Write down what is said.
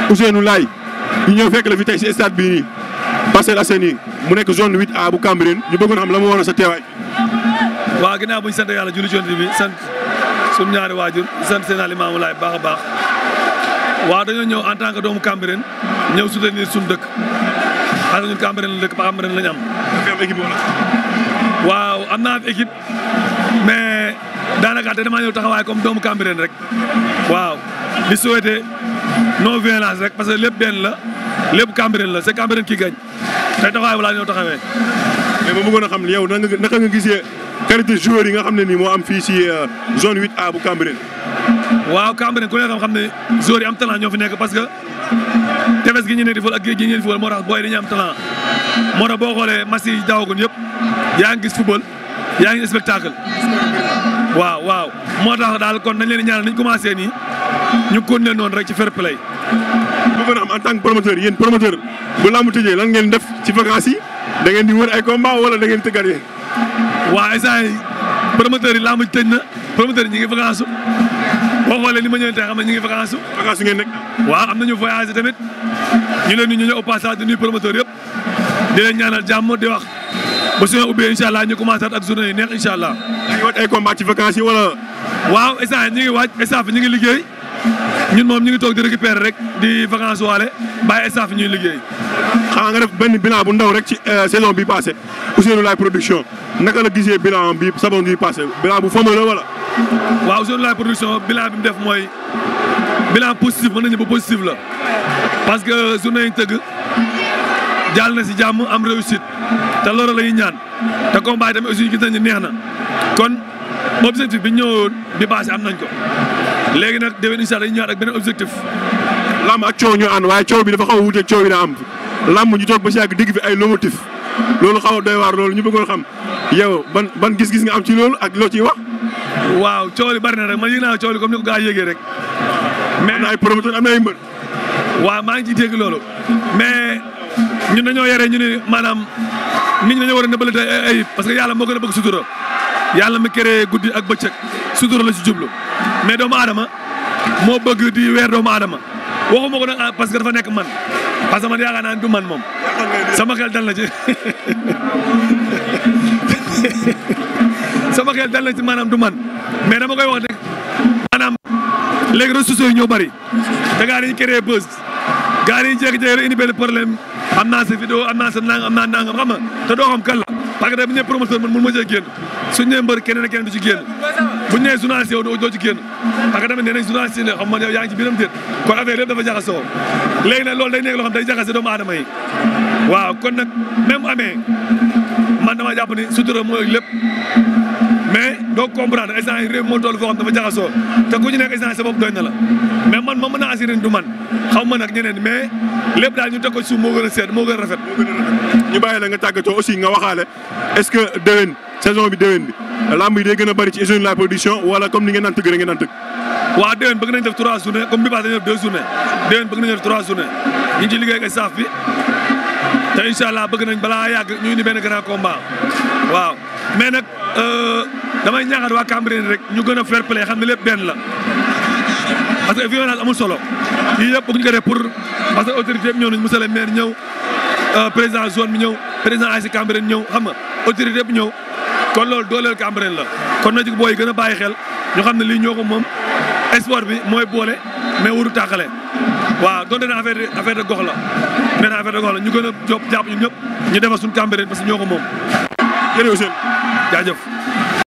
Ousseynou Laye ñu ñëw fekk la fi tey si stade bii nii Parcelles Assainies mu nekk zone 8A bu Cambérène ñu bëggoon xam la ma waroon sa teewaay. waaw ginnaaw bu ñu sant yàlla julli ci Yonent bi sant suñu ñaari waajur sant seen alimaamu laay baax a baax waaw dañoo ñëw en tant que doomu Cambérène ñëw soutenir suñu dëkk parce que ñun Cambérène la dëkk ba Cambérène la ñu am. am équipe wala. waaw am naa fi équipe mais daanaka te damaa ñëw taxawaay comme doomu Cambérène rek waaw di souhaiter non violence rek parce que lépp benn la lépp Cambérène la c'est Cambérène qui gagne tey taxawaay balaa ñëw taxawee. mais ma bëggoon a xam yow naka nga naka nga gisee qualité joueurs yi nga xam ne nii moo am fii si zone 8A bu Cambérène. waaw Cambérène ku ne xam xam ne joueurs yi am talent ñoo fi nekk parce que tefes gi ñu ne di football ak géej gi ñu ne di football moo tax booy dañuy am talent moo tax boo xoolee match yi daawagoon yëpp yaa ngi gis football yaa ngi gis spectacle waaw waaw moo tax daal kon nañ leen di ñaanal nañ commencé nii ñu continuer noonu rek ci fair play bëggoon a xam en tant que promoteur yéen promoteur bu lamb tëjee lan ngeen def ci vacances yi da ngeen di wër ay combat wala da ngeen tëggat yéen. waaw instant yi promoteur yi lamb ji tëj na promoteur yi ñu ngi vacance boo xoolee ni ma ñëwee tey xam ne ñu ngi vacance vacances ngeen nekk. waaw am nañu voyagé tamit ñu leen ñu ñëw au passage di nuyu promoteur yëpp di leen ñaanal jàmm di wax ba su ñu ubbee incha allah ñu commencé ak journée yi neex incha allah. da ngi wat ay combat ci vacances yi wala. waaw instant ñu ngi waaj staff ñu ngi liggéey ñun moom ñu ngi toog di récupérer rek di vacance waale bàyyi staff ñuy liggéey. xanaa nga def benn bilan bu ndaw rek ci saison bi passé Ousseynou Laye production naka la gisee bilan bi saison bi passé bilan bu fameux la wala. waaw Ousseynou Laye production bilan bi mu def mooy bilan positif mën nañu ba positif la parce que journée yi ñu tëgg jàll na si jàmm am réussite te loolu la ñuy ñaan te combat yi tamit aussi gis nañu neex na kon objectif bi ñëwoon bi passé am nañ ko léegi nag déwén incha allah dañuy ñëwaat ak beneen objectif. lamb ak coow ñu ànd waaye coow bi dafa xaw a wuuteeg coow yi daa am lamb ñu toog ba si yàgg digg fi ay lomotif loolu xaw a doy waar loolu ñu bëggoon xam yow ban ban gis-gis nga am ci loolu ak loo ciy wax. waaw coow li bari na rek man yëg naa coow li comme ni ko gaa yëgee rek. mais am na ay promoteur am na ay mbër. waaw maa ngi ciy dégg loolu mais ñun dañoo yore ñu ne maanaam nit ñi dañoo war a nëbbale ay ayib parce que yàlla moo gën a bëgg sutura yàlla mi créé guddi ak bëccëg sutura la ci jublu mais doomu aadama moo bëgg di weer doomu aadama waxuma ko nag parce que dafa nekk man parce que man yaakaar naa ne du man moom sama xel dal na ci sama xel dal na ci maanaam du man mais dama koy wax rek maanaam léegi réseaux sociaux yi ñoo bëri te gaa dañuy créé buzz gaa dañuy jékki-jékki rek indi benn problème am naa sa vidéo am naa sa nangam am naa nangam xam nga te doo xam kan la parce que da bu ñu nee promoteur man mun ma cee génn suñu nee mbër keneen ak keneen du ci génn bu ñu nee journaliste yow doo ci génn parce que tamit nee nañ journaliste yi ne xam man yow yaa ngi ci biiram déet kon affaire yëpp dafa jaxasoo léegi nag loolu day nekk loo xam day jaxase doomu aadama yi waaw kon nag même amee man dama jàpp ni sutura mooy lépp mais doo comprendre instant yi réew moo toll foo xam dafa jaxasoo te ku ñu nekk instant sa bopp doy na la mais man ma mën a assuré du man xaw ma nag ñeneen mais lépp daal ñu teg ko suuf moo gën a seet moo gën a rafet. ñu bàyyi la nga tàggatoo aussi nga waxaale est-ce que déwén saison bi déwén bi lamb yi day gën a bëri ci Ousseynou Laye production wala comme ni ngeen naan tëgg rek ngeen naan tëgg. waaw déwén bëgg nañ def trois journées comme bi passé dañu def deux journées déwén bëgg nañ def trois journées ñu ngi ci liggéey ak staff bi te incha allah bëgg nañ balaa yàgg ñu indi benn grand combat waaw mais nag damay ñaaxaat waa Cambérène rek ñu gën a fair play xam ne lépp benn la parce que violence amul solo yii yëpp bëgg ñu ko def pour parce que autorité yëpp ñëw nañ monsieur le maire ñëw président zone bi ñëw président ASC Cambérène ñëw xam nga autorité yëpp ñëw kon loolu dooleel Cambérène la kon na ci booy yi gën a bàyyi xel ñu xam ne lii ñoo ko moom sport bi mooy boole mais waru tàqale waaw donte ne affaire de affaire de gox la nee na affaire de gox la ñu gën a jóg jàpp ñun ñëpp ñu defar suñu Cambérène parce que ñoo ko moom jërëjëf Ousseynou jaajëf